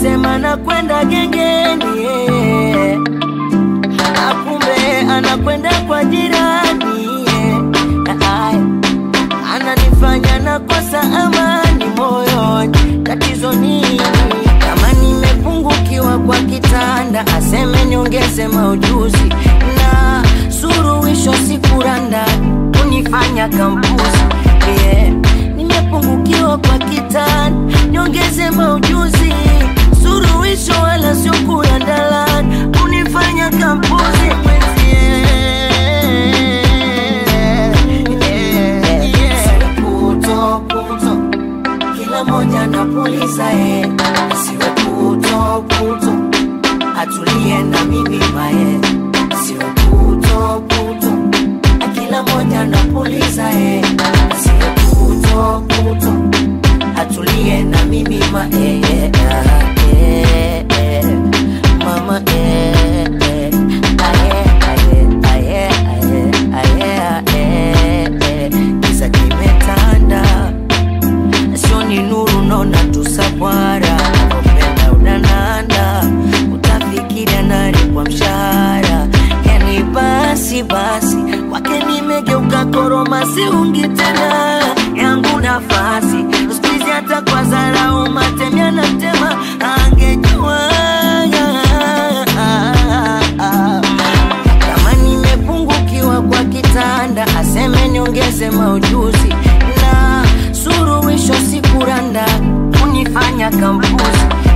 alisema nakwenda gengeni yeah. Akumbe anakwenda kwa jirani yeah. Ay, ananifanya nakosa amani moyoni, tatizo nini? Kama nimepungukiwa kwa kitanda, aseme niongeze maujuzi na suruhisho sikuranda kunifanya kampuzi yeah. Nimepungukiwa kwa kitanda, niongeze maujuzi suruhisho wala sio kurandalan kunifanya kampuzi mwenzie Puto, puto, kila moja napuliza eh, siwe puto puto, atulie na mimi mae, siwe puto puto, kila moja napuliza eh, siwe puto puto, atulie na mimi mae, eh, eh, eh, mama eh, eh, aye, aye, aye, aye, aye, aye, eh, giza kimetanda sioni nuru naona tusabwara upenda unananda utafikiria nani kwa mshahara yani basi basi kwake nimegeuka koroma siungi tena yangu nafasi skuizi hata kwa zarau matemya na tema angejua kama nimepungukiwa kwa kitanda aseme niongeze maujuzi na suruhisho sikuranda kunifanya kampuzi